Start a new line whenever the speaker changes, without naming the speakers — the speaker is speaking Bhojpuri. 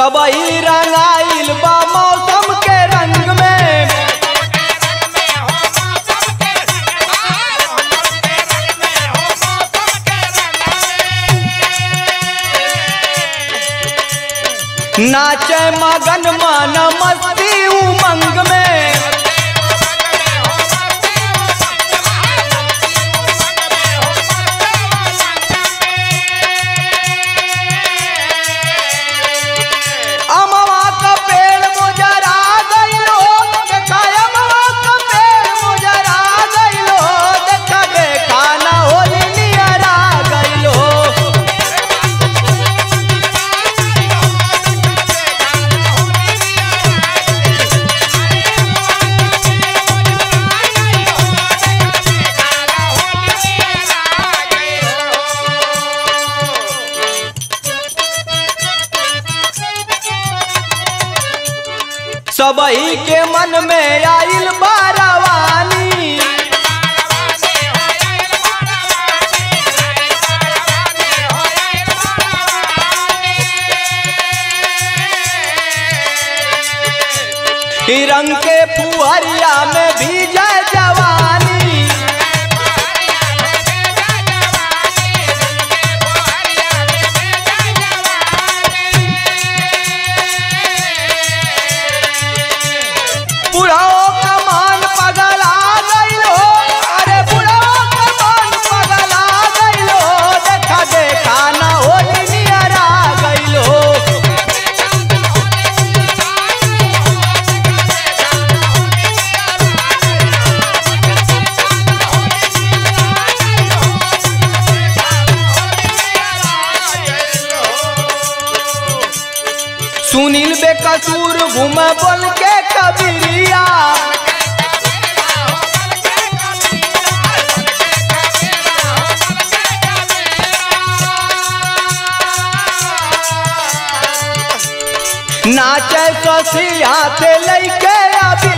सबही रंगाइल बा मौसम के रंग में नाचे मगन मन मस्ती उमंग में अमवा का पेड़ मुजरा गइलो देखा अमवा का पेड़ मुजरा गइलो देखा देखा ना होली नियरा गइलो सबही के मन में आइल बारवानी ई रंग के फुहरिया में भीजे जवानी बुढ़ाओ का मान पगला गइलो अरे बुढ़ाओ का मान पगला गइलो देखा देखा ना होली नियरा गइलो सुनील बेकसूर घूमे बोल के कबीरिया नाचे ससी हाथ लेके अभी